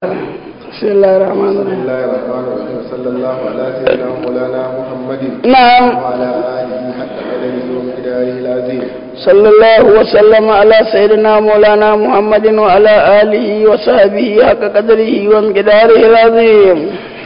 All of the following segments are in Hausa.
بسم الله الرحمن بسم الرحيم الله الرحمن الرحيم صلى الله على سيدنا مولانا محمد نعم وعلى آله حق قدره ومقداره العظيم صلى الله وسلم على سيدنا مولانا محمد وعلى آله وصحبه حق قدره ومقداره العظيم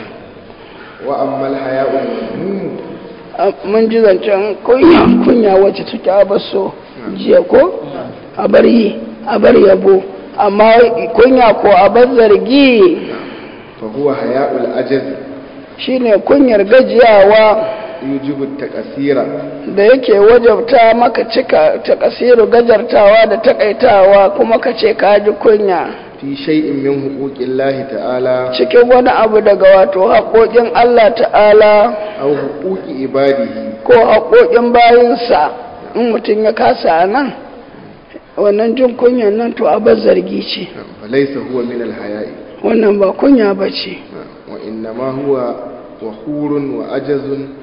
وأما الحياء المذموم mun ji zancen kunya kunya wacce take a baso jiya ko a bar yi a bar yabo amma kunya ko a bar zargi فهو حياء العجز shine kunyar gajiyawa يوجب التقصير da yake wajabta maka cika ta kasiru gajartawa da takaitawa kuma ka ce ka ji kunya في شيء من حقوق الله تعالى cikin wani abu daga wato haƙoƙin Allah ta'ala أو حقوق عباده ko haƙoƙin bayinsa in mutum ya kasa a nan wannan jin kunyan nan to abar zargi ce فليس هو من الحياء wannan ba kunya ba ce وإنما هو وخور وعجز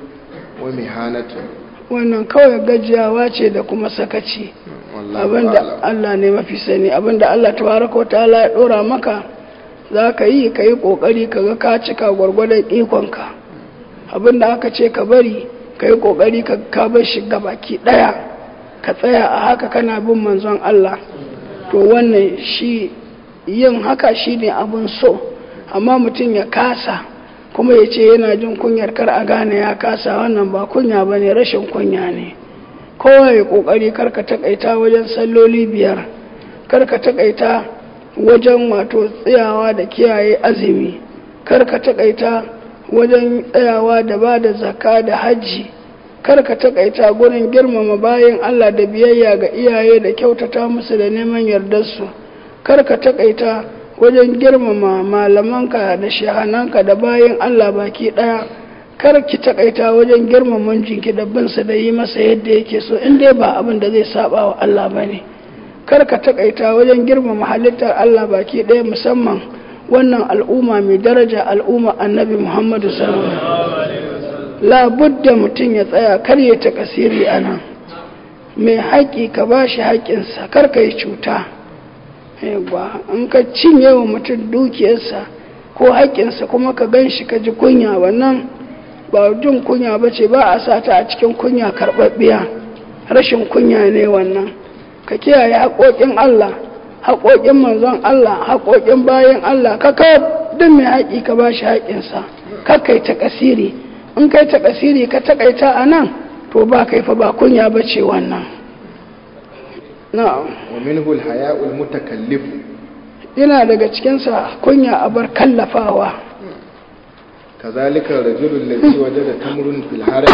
ومهانة wannan kawai gajiyawa ce da kuma sakaci والله abinda أعلم Allah ne mafi sani abinda Allah tabaraka wa ta'ala ya dora maka za ka yi ka yi kokari ka ga ka cika gwargwadon ikonka abinda aka ce ka bari ka yi kokari ka ka bar shi baki daya ka tsaya a haka kana bin manzon Allah to wannan shi yin haka shi ne abin so amma mutum ya kasa kuma ya ce yana jin kunyar kar a gane ya kasa wannan ba kunya ba ne rashin kunya ne kowa ya kokari karka takaita wajen salloli biyar karka takaita wajen wato tsayawa da kiyaye azumi karka takaita wajen tsayawa da ba da zakka da hajji karka takaita gurin girmama bayan Allah da biyayya ga iyaye da kyautata musu da neman yardarsu karka takaita wajen girmama malamanka da shahananka da bayan Allah baki daya kar ki takaita wajen girmama jinki da binsa da yi masa yadda yake so in dai ba abin da zai saba wa Allah bane kar ka takaita wajen girmama halittar Allah baki daya musamman wannan al'umma mai daraja al'umma annabi Muhammadu sallallahu alaihi wasallam la budda mutum ya tsaya kar ya ta kasiri anan mai haƙi ka bashi haƙinsa kar ka yi cuta yawwa in ka cinye wa mutum dukiyarsa ko haƙƙinsa kuma ka gan shi ka ji kunya wannan ba jin kunya ba ce ba a sata a cikin kunya karɓaɓɓiya rashin kunya ne wannan ka kiyaye haƙoƙin Allah haƙoƙin manzon Allah haƙoƙin bayan Allah ka ka duk mai haƙi ka ba shi haƙƙinsa ka kai ta kasiri in kai ta kasiri ka taƙaita a nan to ba kai fa ba kunya ba ce wannan na'am ومنه الحياء المتكلف yana daga cikinsa kunya a bar kallafawa كذلك الرجل الذي وجد تمر في الحرم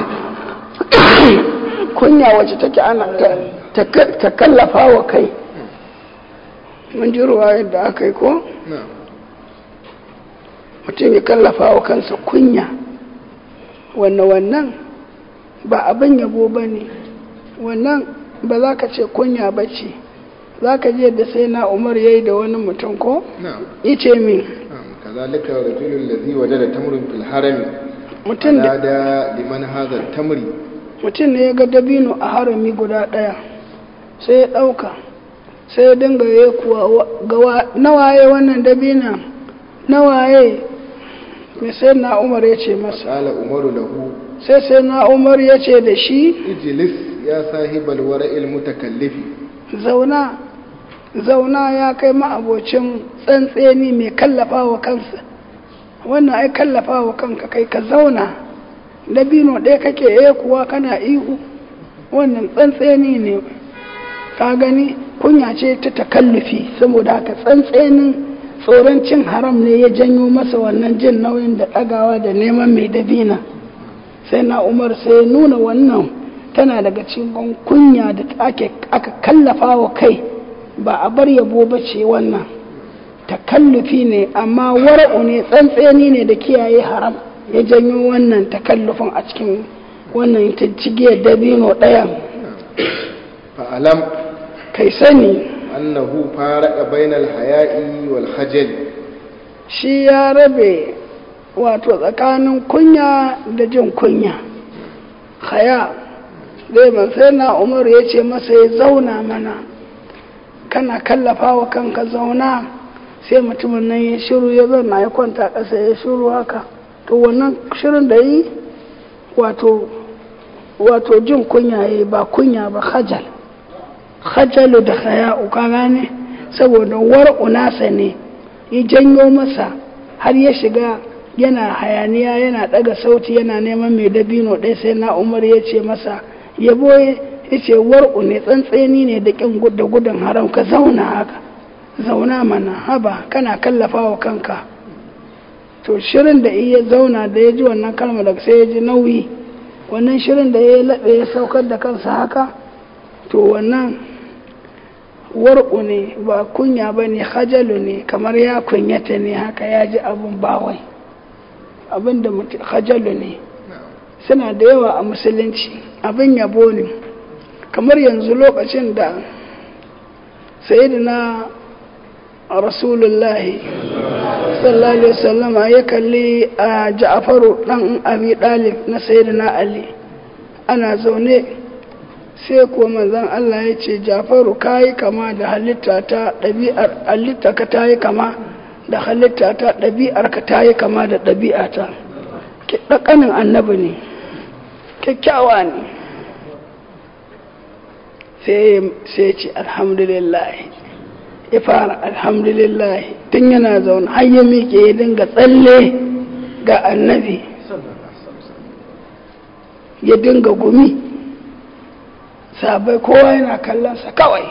kunya wacce take ana ta- ta ta kallafa wa kai mun ji ruwa yadda aka yi ko نعم mutum ya kallafa wa kansa kunya wannan wannan ba abin yabo ba ne wannan ba za ka ce kunya ba ce za ka je da sai na umar ya yi da wani mutum ko نعم ice min نعم كذلك الرجل الذي وجد تمر في الحرم mutum da نادى لمن هذا التمر mutum ne ya ga dabino a harami guda ɗaya sai ya ɗauka sai ya dinga ya kuwa gawa nawaye wannan dabina nawaye mai sai na umar ya ce masa قال عمر له sai sai na umar ya ce da shi اجلس يا صاحب الورع المتكلف zauna zauna ya kai ma'abocin tsantseni mai kallafa wa kansa wannan ai kallafa wa kanka kai ka zauna dabino ɗaya kake eh kuwa kana ihu wannan tsantseni ne ka gani kunya ce ta takallufi saboda haka tsantsenin tsoron cin haram ne ya janyo masa wannan jin nauyin da ɗagawa da neman mai dabina sai na umar sai ya nuna wannan tana daga cikin kunya da ake aka kallafa wa kai ba a bar yabo ba ce wannan takallufi ne amma wara'u ne tsantseni ne da kiyaye haram ya janyo wannan takallufin a cikin wannan cigiyar dabino ɗayan فألم kai sani أنه فارق بين الحياء والخجل shi ya rabe wato tsakanin kunya da jin kunya haya zai ban sai na umar ya ce masa ya zauna mana kana kallafa wa kanka zauna sai mutumin nan ya shiru ya zana ya kwanta ƙasa ya shiru haka to wannan shirin da yi wato wato jin kunya ya ba kunya ba hajal hajalu da haya'u ka gane saboda war'u nasa ne ya janyo masa har ya shiga yana hayaniya yana daga sauti yana neman mai dabino ɗaya sai na umar ya ce masa yabo ya ce war'u ne tsantseni ne da ƙin da gudun haram ka zauna haka zauna mana haba kana kallafa wa kanka to shirin da iya zauna da ya ji wannan kalma da sai ya ji nauyi wannan shirin da ya laɓe ya saukar da kansa haka to wannan war'u ne ba kunya ba ne hajalu ne kamar ya kunyata ne haka ya ji abin bawai abin da hajalu ne suna da yawa a musulunci abin yabo ne kamar yanzu lokacin da sayidina rasulullahi sallallahu alaihi wasallama ya kalli a ja'faru dan abi dalib na sayyidina ali ana zaune sai kuwa manzon Allah ya ce ja'faru kai kama da halitta ta ɗabi'ar halitta ka tayi kama da halitta ta ɗabi'ar ka tayi kama da ɗabi'ata ki ɗakanin annabi ne kyakkyawa ne sai sai ce alhamdulillah ya fara alhamdulillah tun yana zaune har ya miƙe ya dinga tsalle ga annabi ya dinga gumi sabai kowa yana kallonsa kawai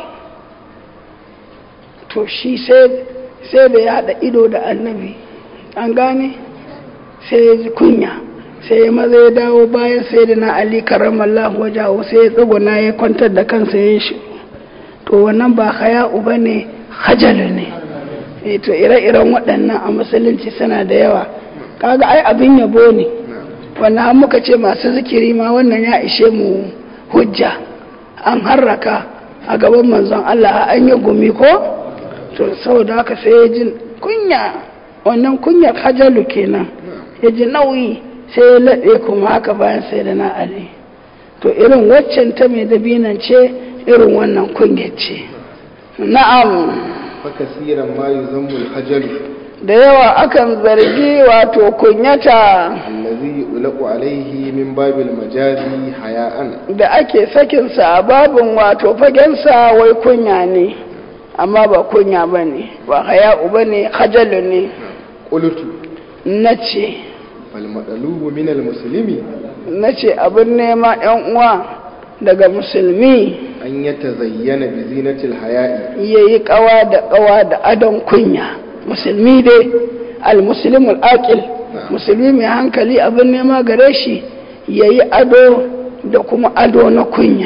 to shi sai da ya haɗa ido da annabi an gane sai ya ji kunya sai ya maza ya dawo bayan sai da na ali karamallahu wajahu sai ya tsuguna ya kwantar da kansa ya shi to wannan ba haya uba ne hajalu ne to ire-iren waɗannan a musulunci suna da yawa kaga ai abin yabo ne wannan muka ce masu zikiri ma wannan ya ishe mu hujja an harraka a gaban manzon Allah an yi gumi ko to saboda haka sai ya ji kunya wannan kunyar hajalu kenan ya ji nauyi sai ya laɗe kuma haka bayan sai da na ali to irin waccan ta mai dabinan ce irin wannan kunyar ce na'am fakasiran ma yuzammu al-hajal da yawa akan zargi wato kunyata allazi yulaqu alayhi min babil majazi haya'an da ake sakin sa a babin wato fagen sa wai kunya ne amma ba kunya bane ba haya'u bane hajalu ne qultu nace fal madalubu min al-muslimi nace abin nema yan uwa daga musulmi an ya tazayyana bi zinatil haya'i ya yi kawa da kawa da adon kunya musulmi dai al-muslimul aqil musulmi mai hankali abin nema gare shi ya yi ado da kuma ado na kunya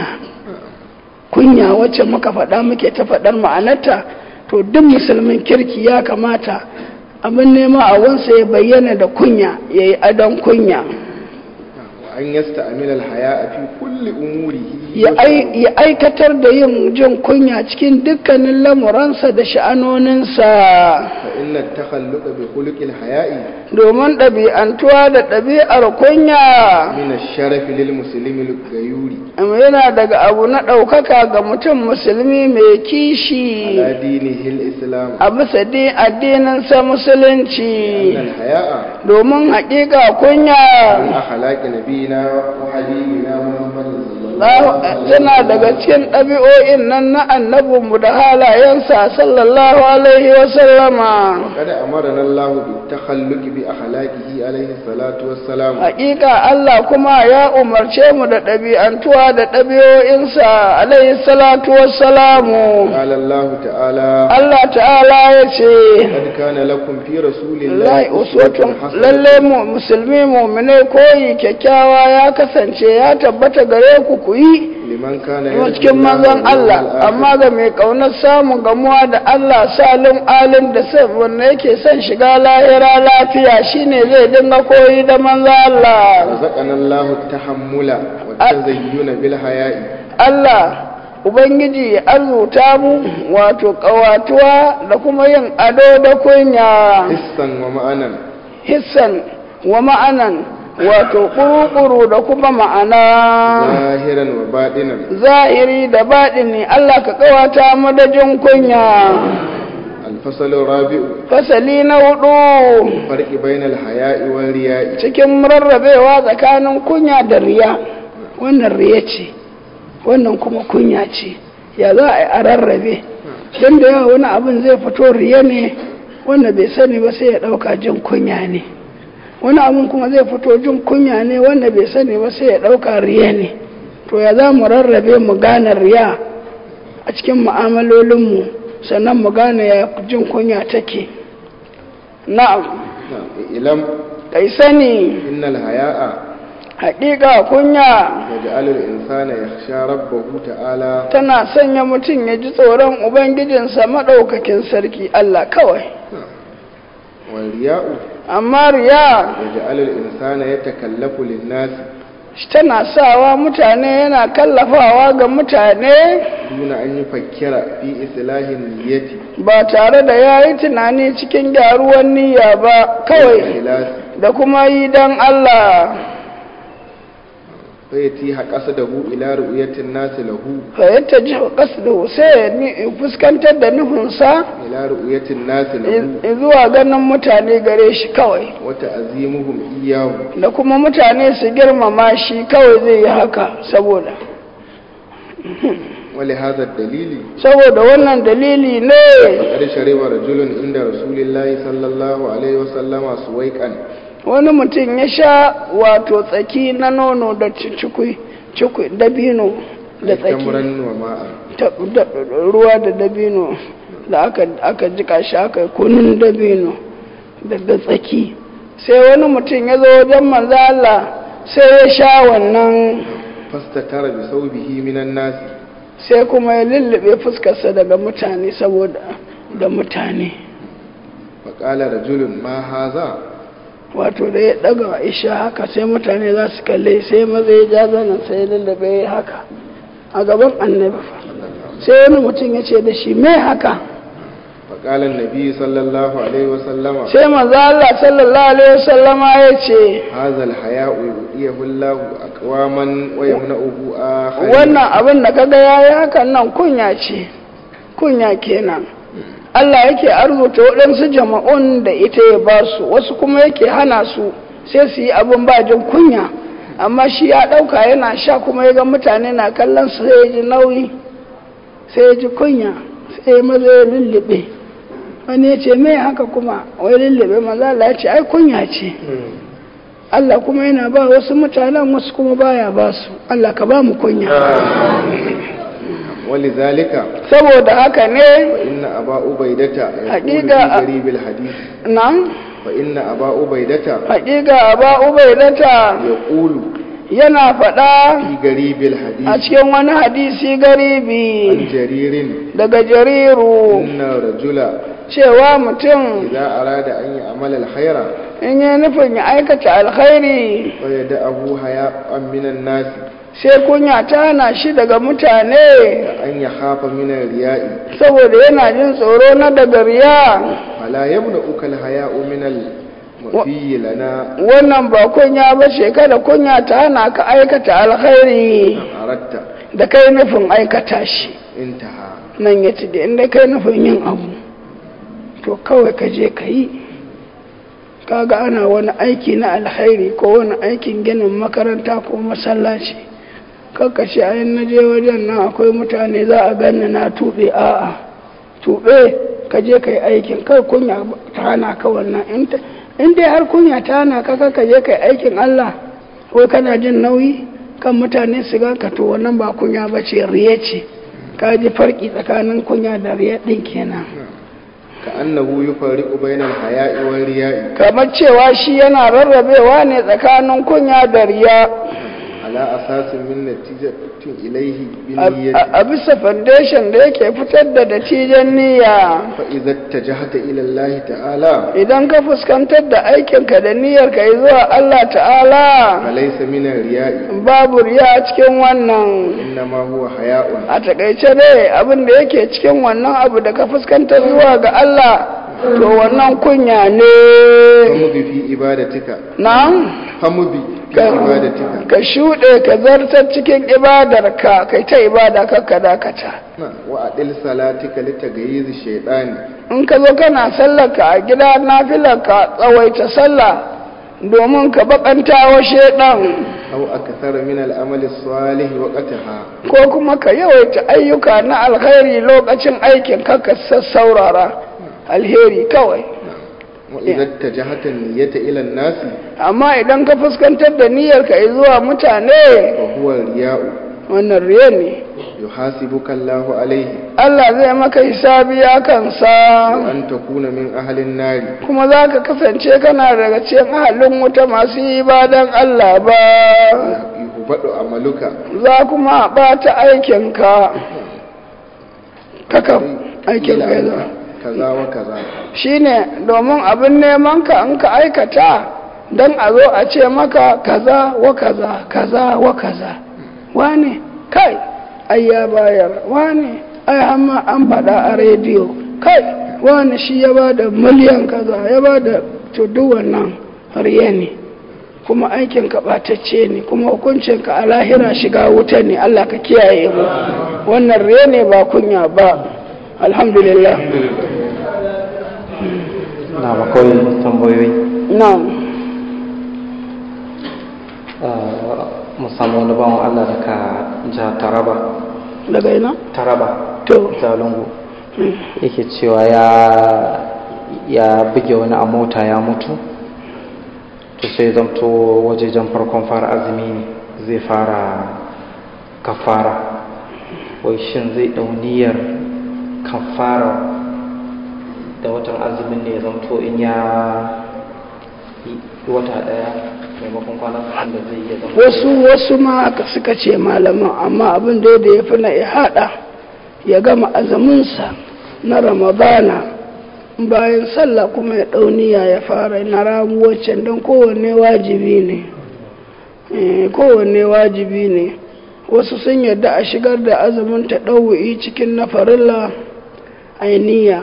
kunya wacce muka faɗa muke ta faɗar ma'anarta to duk musulmin kirki ya kamata abin nema a wansa ya bayyana da kunya ya yi adon kunya an yasta amil al-haya'a fi kulli umurihi ya aikatar da yin jin kunya cikin dukkanin lamuransa da sha'anoninsa fa inna takhalluqa bi khuluqil haya'i domin ɗabi'antuwa da ɗabi'ar kunya min ash-sharafi lil muslimi al-gayuri yana daga abu na ɗaukaka ga mutum musulmi mai kishi ala dinihi al-islam a bisa din addininsa musulunci al-haya'a domin haƙiƙa kunya min akhlaqi nabiyina wa habibina muhammadin sallallahu Allah- tana daga cikin ɗabi'o'in nan na annabinmu da halayensa sallallahu alaihi wa sallama وقد أمرنا الله بالتخلق بأخلاقه عليه الصلاة والسلام Hakika Allah kuma ya umarce mu da ɗabi'antuwa da ɗabi'o'insa alaihi salatu wassalamu. قال الله تعالى Allah ta'ala ya ce, قد كان لكم في رسول الله Lai uswatun lalle mu musulmi mu'minai koyi kyakkyawa ya kasance ya tabbata gare ku ku yi لمن كان kuma يرجو cikin الله manzon واليوم Allah الآخر. amma ga mai kaunar samun gamuwa da Allah salin alin da san wanda yake son shiga lahira lafiya shine zai dinga koyi da manzon Allah رزقنا الله التحمل والتزين بالحياء Allah Ubangiji ya arzuta mu wato ƙawatuwa da kuma yin ado da kunya حسا ومعنى hissan wa ma'anan wato ƙuruƙuru da kuma ma'ana ظاهرا وباطنا zahiri da baɗini Allah ka ƙawata mu da jin kunya الفصل الرابع fasali na hudu فرق بين الحياء والرياء cikin rarrabewa tsakanin kunya da riya wannan riya ce wannan kuma kunya ce ya za a yi a rarrabe don da yawa wani abin zai fito riya ne wanda bai sani ba sai ya ɗauka jin kunya ne wani abin kuma zai fito jin kunya ne wanda bai sani ba sai ya ɗauka riya ne to ya za mu rarrabe mu gane riya a cikin mu'amalolinmu sannan mu gane ya jin kunya take na'am نعم إلم kai sani إن الحياء haƙiƙa kunya يجعل الإنسان يخشى ربه تعالى tana sanya mutum ya ji tsoron ubangijinsa maɗaukakin sarki Allah kawai والرياء amma riya يجعل الإنسان يتكلف للناس tana sawa mutane yana kallafawa ga mutane دون أن يفكر في إصلاح النية ba tare da ya yi tunani cikin gyaruwan niyya ba kawai والإخلاص da kuma yi don Allah فيتيح قصده إلى رؤية الناس له fayyata ji kasdu sai ya ni- fuskantar da nufinsa إلى رؤية الناس له i- zuwa ganin mutane gare shi kawai وتعظيمهم إياه da kuma mutane su girmama shi kawai zai yi haka saboda ولهذا الدليل saboda wannan dalili ne قد شرب رجل عند رسول الله صلى الله عليه وسلم سويقا wani mutum ya sha wato tsaki na nono da cikui cikui dabino da tsaki تمرا وماء ta- da- ruwa da dabino da aka aka jika shi aka yi kunun dabino daga tsaki sai wani mutum ya zo wajen manzo Allah sai ya sha wannan فاستتر بثوبه من الناس sai kuma ya lullube fuskarsa daga mutane saboda da mutane فقال رجل ما هذا wato da ya daga isha haka sai mutane za su kalle sai maza ya ja zanen sai ya lullube ya haka a gaban annabi fa sai wani mutum ya ce da shi mai haka فقال النبي صلى الله عليه وسلم sai maza Allah sallallahu alaihi wasallama ya ce هذا الحياء يؤتيه الله أقواما ويمنعه آخرين wannan abin da kaga yayi hakan nan kunya ce kunya kenan Allah yake arzuta waɗansu jama'un da ita ya ba su wasu kuma yake hana su sai su yi abin ba jin kunya amma shi ya ɗauka yana sha kuma ya ga mutane na kallon su sai ya ji nauyi sai ya ji kunya sai ya maza ya lullube wani ya ce mai haka kuma wai lullube maza Allah ya ce ai kunya ce Allah kuma yana ba wasu mutanen wasu kuma baya ba su Allah ka ba mu kunya ولذلك saboda haka ne فإن أبا عبيدة يقول حقيقة- في قريب الحديث nan فإن أبا عبيدة haƙiƙa ba ubaidata يقول yana faɗa في قريب a الحديث cikin wani hadisi عن garibi جرير daga jariru إن الرجل cewa mutum إذا أراد أن يعمل الخير in yi nufin ya aikata alkhairi فيدعه حياء من الناس sai kunya ta hana shi daga mutane أن يخاف من الرياء saboda yana jin tsoro na daga riya فلا يمنعك الحياء من المفي لنا wannan ba kunya ba ce kada kunya ta hana ka aikata alkhairi أردت da kai nufin aikata shi انتهى nan ya ci da inda kai nufin yin abu to kawai ka je ka yi kaga ana wani aiki na alkhairi ko wani aikin ginin makaranta ko masallaci kakka ce ayin na je wajen nan akwai mutane za a ganni na tuɓe a'a tuɓe ka je ka yi aikin kai kunya ta hana ka wannan in ta- in dai har kunya ta hana ka ka je ka yi aikin Allah ko kana jin nauyi kan mutane su ga ka to wannan ba kunya ba ce riye ce ka ji farki tsakanin kunya da riya ɗin kenan كأنه يفرق بين الحياء والرياء kamar cewa shi yana rarrabewa ne tsakanin kunya da riya على أساس من نتيجة إليه a بالنية a bisa foundation da yake fitar da natijan niyya فإذا اتجهت إلى الله تعالى idan ka fuskantar da aikinka da niyyarka yi zuwa Allah ta'ala فليس من الرياء babu riya a cikin wannan إنما هو حياء a takaice dai abin da yake cikin wannan abu da ka fuskantar zuwa ga Allah to wannan kunya ne فمضي في إبادتك na فمضي في ka إبادتك ka shuɗe ka zartar cikin ibadarka kai ta ibada kakka dakata نعم. وأدل صلاتك لتغييز الشيطان in ka zo kana sallarka a gida nafilarka tsawaita sallah domin ka bakanta wa shaidan أو أكثر من العمل الصالح وقتها ko kuma ka yawaita ayyuka na alkhairi lokacin aikin ka ka sassaurara alheri kawai وإذا اتجهت النية إلى الناس amma idan ka fuskantar da niyyarka zuwa mutane وهو الرياء wannan riya ne يحاسبك الله عليه Allah zai maka hisabi a kansa وأن تكون من أهل النار kuma za ka kasance kana daga cikin ahalin wuta masu yi badan Allah ba يهبط عملك za kuma ɓata aikinka kaka aikin ka ya zama كذا وكذا shine domin abin neman ka in ka aikata don a zo a ce maka kaza wa kaza kaza wa kaza wane kai ai ya bayar wane ai amma an faɗa a rediyo kai wane shi ya ba da miliyan kaza ya ba da to duk wannan riya ne kuma aikin ka ɓatacce ne kuma hukuncin ka a lahira shiga wuta ne Allah ka kiyaye mu wannan riya ne ba kunya ba alhamdulillah na akwai tambayoyi na'am mu samu wani bawan Allah daga jihar Taraba daga ina Taraba to Jalungu yake cewa ya ya buge wani a mota ya mutu to sai zamto wajejen farkon fara azumi ne zai fara kafara wai shin zai dauniyar kafara da watan azumin ne ya zamto in ya yi wata daya maimakon kwana sittin da zai iya zama wasu wasu ma haka suka ce malaman amma abin da ya fi na ya haɗa ya gama azuminsa na ramadana bayan sallah kuma ya ɗauniya ya fara na ramuwacin don kowanne wajibi ne Eh, kowanne wajibi ne wasu sun yarda a shigar da azumin ta ɗau'i cikin na farilla ainiya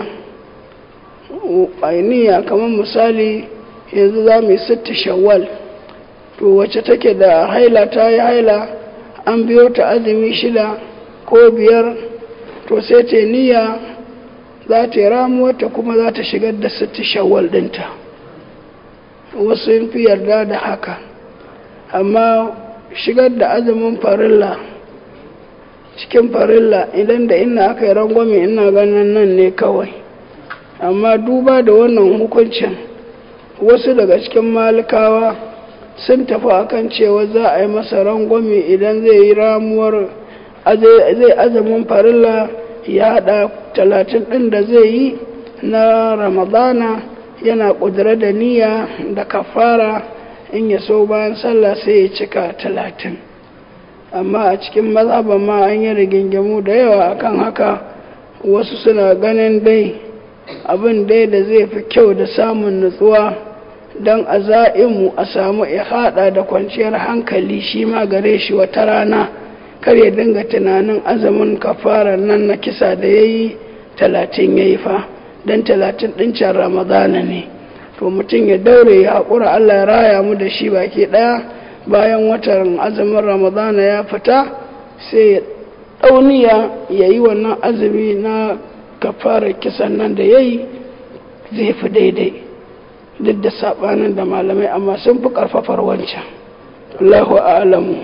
ainiya kamar misali yanzu za mu yi sitta shawwal to wacce take da haila ta yi haila an biyo ta azumi shida ko biyar to sai ta niyya za ta yi ramuwarta kuma za ta shigar da sitti shawwal ɗinta wasu yin fi yarda da haka amma shigar da azumin farilla cikin farilla idan da ina aka yi rangwame ina ganin nan ne kawai amma duba da wannan hukuncin wasu daga cikin malikawa sun tafi akan cewa za a yi masa rangwame idan zai yi ramuwar zai azumin farilla ya haɗa talatin ɗin da zai yi na ramadana yana ƙudura da niyya da kafara in ya so bayan sallah sai ya cika talatin amma a cikin mazhaban ma an yi rigingimu da yawa akan haka wasu suna ganin dai abin dai da zai fi kyau da samun nutsuwa don a za'imu a samu ihada da kwanciyar hankali shi ma gare shi wata rana kar ya dinga tunanin azumin kafarar nan na kisa da ya yi talatin ya yi fa don talatin ɗincin ramadana ne to mutum ya daure ya haƙura allah ya raya mu da shi baki ɗaya bayan watan azumin ramadana ya fita sai ya ɗauniya ya yi wannan azumi na kafarar kisan nan da ya yi zai fi daidai duk da saɓanin da malamai amma sun fi ƙarfafar wancan Allahu a'lamu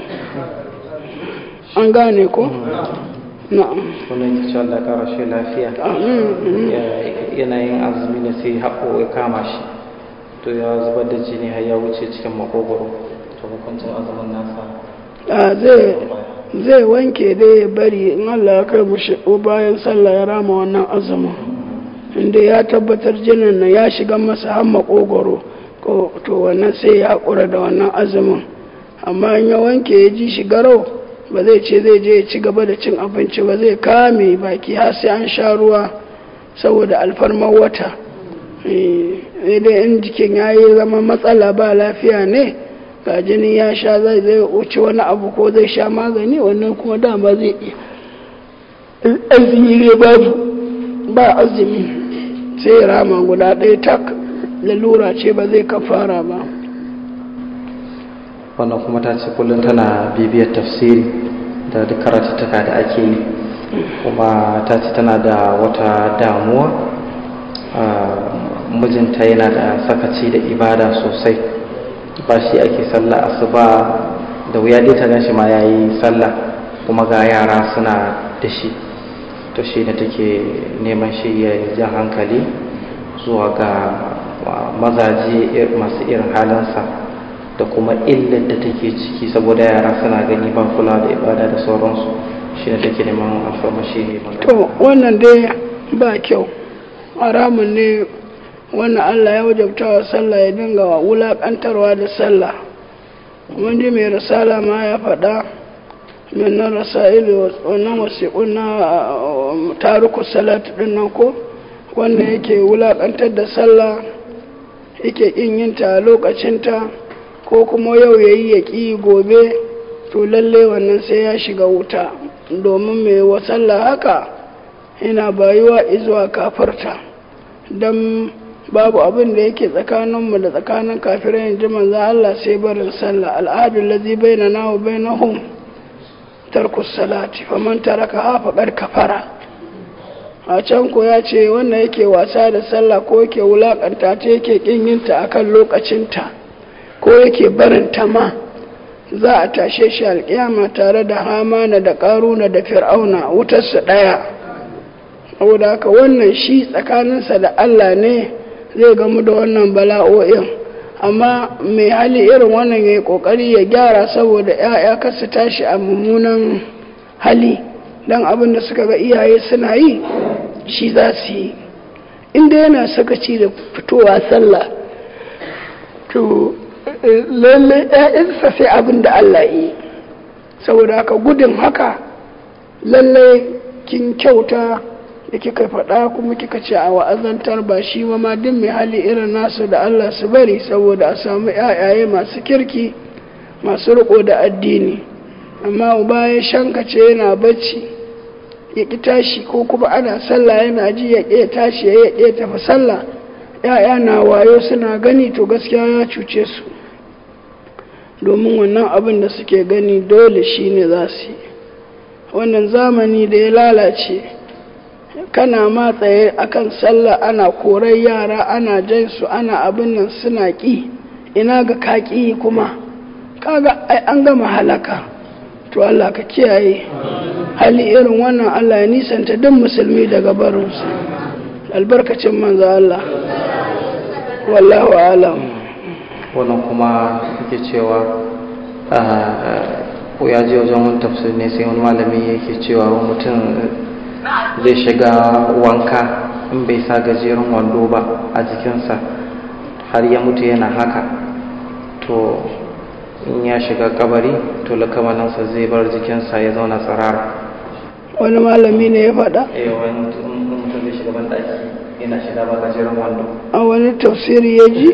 an gane ko? na'am wani yake cewa Allah kara shi lafiya amin yanayin azumi ne sai haƙo ya kama shi to ya zubar da jini har ya wuce cikin makogoro to hukuncin azumin nasa a zai zai wanke dai ya bari in Allah ya kai mushi bayan sallah ya rama wannan azumin inda ya tabbatar jinin nan ya shiga masa har makogoro ko to wannan sai ya haƙura da wannan azumin amma in ya wanke ya ji shi garau ba zai ce zai je ya ci gaba da cin abinci ba zai kame baki har sai an sha ruwa saboda alfarmar wata eh dai in jikin ya yi zama matsala ba lafiya ne ga jini ya sha zai zai wuce wani abu ko zai sha magani wannan kuma dama zai iya azumi ne babu ba azumi sai rama guda ɗaya tak lalura ce ba zai kafara ba wannan kuma ta ce kullum tana bibiyar tafsiri da duk karatuttuka da ake yi kuma ta ce tana da wata damuwa mijinta yana da sakaci da ibada sosai ba shi ake sallah asuba da wuya dai ta gan shi ma ya yi sallah kuma ga yara suna da shi to shi da take neman shi ya ja hankali zuwa ga mazaje masu irin halinsa da kuma illar da take ciki saboda yara suna gani ba kula da ibada da sauransu shi da take neman alfarmashi ne to wannan dai ba kyau haramun ne wannan allah ya wajabta wa sallah ya dinga wulaƙantarwa da sallah kuma ji mai risala ma ya faɗa min na rasa'ili wannan wasiƙun na taruku salat ɗin nan ko wanda yake wulaƙantar da sallah yake ƙin yinta a lokacinta ko kuma yau ya yi ya ƙi gobe to lalle wannan sai ya shiga wuta domin mai wa sallah haka yana bayuwa izuwa kafarta don babu abin da yake tsakaninmu da tsakanin kafirai yanzu manzo Allah sai barin sallah al'adun lazi bainana wa bainahum tarkus salati faman taraka ha faqad kafara a can ko ya ce wanda yake wasa da sallah ko yake wulakanta ta yake kin yinta akan lokacinta ko yake barin ta ma za a tashe shi alƙiyama tare da hamana da ƙaruna da fir'auna wutarsa ɗaya saboda haka wannan shi tsakaninsa da Allah ne zai gamu da wannan bala'o'in amma mai hali irin wannan ya yi ƙoƙari ya gyara saboda 'ya'ya kasu tashi a mummunan hali don abin da suka ga iyaye suna yi shi za su yi inda yana sakaci da fitowa sallah to lalle ‘ya'yansa sai abin da Allah yi saboda haka gudun haka lalle kin kyauta da kika faɗa kuma kika ce a wa'azantar ba shi ma ma duk mai hali irin nasu da Allah su bari saboda a samu ‘ya'yaye masu kirki masu riko da addini amma uba ya shankace yana bacci ya ƙi tashi ko kuma ana sallah yana ji ya ƙi tashi ya ƙi tafi sallah ‘ya'ya na wayo suna gani to gaskiya ya cuce su domin wannan abin da suke gani dole shi ne za su yi wannan zamani da ya lalace kana ma tsaye akan sallah ana korar yara ana jan su ana abin nan suna ƙi ina ga kaƙi kuma kaga ai an gama halaka to Allah ka kiyaye hali irin wannan Allah ya nisanta duk musulmi daga barinsu albarkacin manzo Allah wallahu alam wannan kuma yake cewa ko ya je wajen wani tafsir ne sai wani malami yake cewa mutum zai shiga wanka in bai sa gajeren wando ba a jikinsa har ya mutu yana haka to in ya shiga kabari to lakamaninsa zai bar jikinsa ya zauna tsirara wani malami ne ya faɗa eh wani mutum zai shiga banɗaki yana shiga ba gajeren wando a wani tafsiri ya ji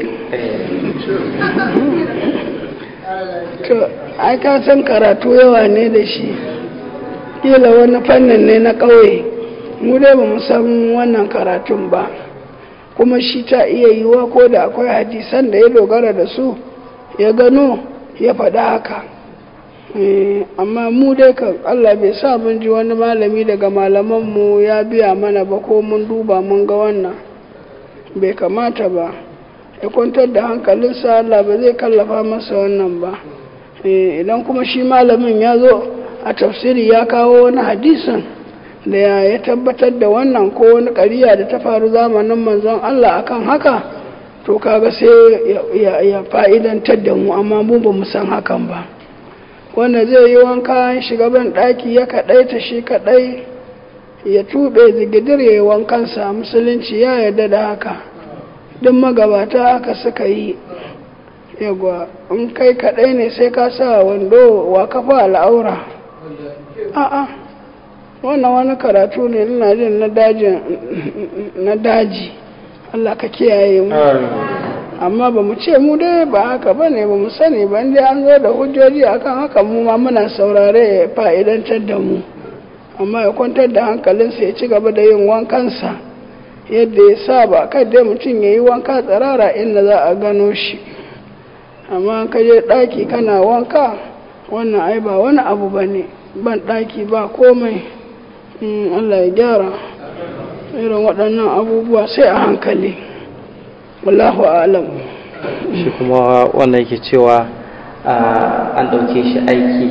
to ai ka san karatu yawa ne da shi kila wani fannin ne na ƙauye mu dai ba mu san wannan karatun ba kuma shi ta iya yiwa ko da akwai hadisan da ya dogara da su ya gano ya faɗa haka amma mu dai kan Allah bai sa mun ji wani malami daga malamanmu ya biya mana ba ko mun duba mun ga wannan bai kamata ba ya kwantar da hankalinsa Allah ba zai kallafa masa wannan ba idan kuma shi malamin ya zo a tafsiri ya kawo wani hadisin da ya tabbatar da wannan ko wani ƙariya da ta faru zamanin manzon Allah akan haka to kaga sai ya fa'idantar da mu amma mu ba mu san hakan ba wanda zai yi wanka shiga ban ɗaki ya kaɗai ta shi kaɗai ya tuɓe zigidir ya yi wankansa musulunci ya yarda da haka duk magabata haka suka yi yagwa in kai kaɗai ne sai ka sa wando wa kafa al'aura a'a wannan wani karatu ne ina jin na daji Allah ka kiyaye mu amma ba mu ce mu dai ba haka ba ne ba mu sani ba inda an zo da hujjoji akan haka mu ma muna saurare ya fa'idantar da mu amma ya kwantar da hankalinsa ya ci gaba da yin wankansa yadda ya saba kai dai mutum ya yi wanka tsirara inda za a gano shi amma ka je ɗaki kana wanka wannan ai ba wani abu ba ne ban ɗaki ba komai Allah ya gyara irin waɗannan abubuwa sai a hankali wallahu alam shi kuma wannan yake cewa ah, an ɗauke shi aiki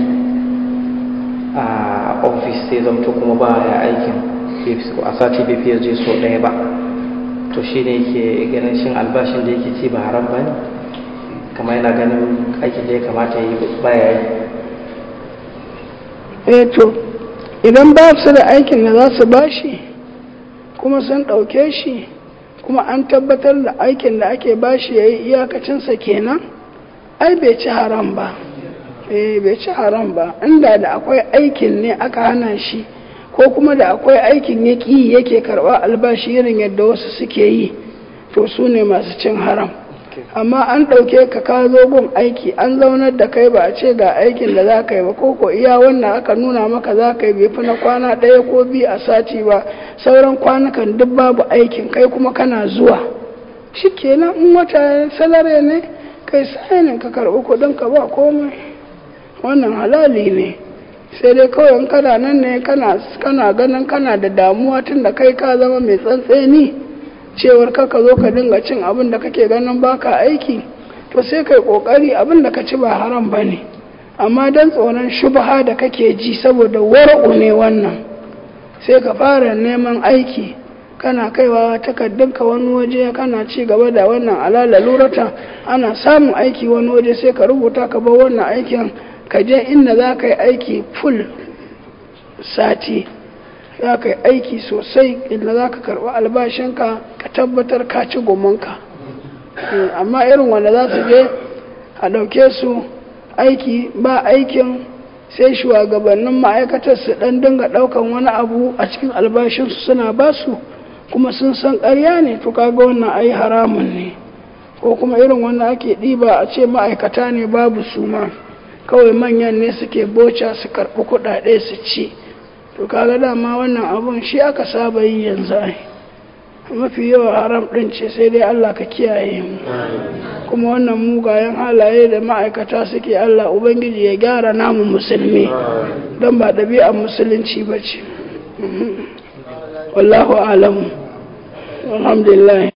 a ofis sai zamto kuma ba ya aikin bai fi- a sati bai fiye je so ɗaya ba to shi ne yake ganin shin albashin da yake ci ba haram ba ne kama yana ganin aikin da ya kamata ya yi ba ya yi eh to idan ba su da aikin da za su bashi kuma sun ɗauke shi kuma an tabbatar da aikin da ake bashi ya yi iyakacinsa kenan ai bai ci haram ba eh bai ci haram ba inda da akwai aikin ne aka hana shi ko kuma da akwai aikin ya ƙi yake karɓa albashi irin yadda wasu suke yi to su ne masu cin haram amma an ɗauke ka ka zo gun aiki an zaunar da kai ba a ce ga aikin da za ka yi ba ko ko iya wannan aka nuna maka za ka yi bai fi na kwana ɗaya ko biyu a sati ba sauran kwanukan duk babu aikin kai kuma kana zuwa shi kenan in wata salare ne kai sainin ka karɓi kuɗin ka ba komai wannan halali ne sai dai kawai in kana nan ne kana kana ganin kana da damuwa tun da kai ka zama mai tsantseni cewar kaka zo ka dinga cin abin da kake ganin baka aiki to sai kai kokari abin da ka ci ba haram ba ne amma don tsoron shubha da kake ji saboda wara'u ne wannan sai ka fara neman aiki kana kaiwa takardunka wani waje kana ci gaba da wannan alala lurata ana samun aiki wani waje sai ka rubuta ka bar wannan aikin ka je inda za ka yi aiki full sati za ka yi aiki sosai inda za ka karɓi albashinka ka tabbatar ka ci gomanka amma irin wanda za su je a ɗauke su aiki ba aikin sai shugabannin ma'aikatar su ɗan dinga ɗaukan wani abu a cikin albashinsu suna ba su kuma sun san ƙarya ne to kaga wannan ai haramun ne ko kuma irin wanda ake ɗiba a ce ma'aikata ne babu su ma kawai manyan ne suke boca su karɓi kuɗaɗe su ci to kaga dama wannan abun shi aka saba yi yanzu ai mafi yawa haram ɗin ce sai dai Allah ka kiyaye mu kuma wannan mugayen halaye da ma'aikata suke Allah Ubangiji ya gyara namu musulmi don ba ɗabi'ar musulunci ba ce wallahu alamu alhamdulillah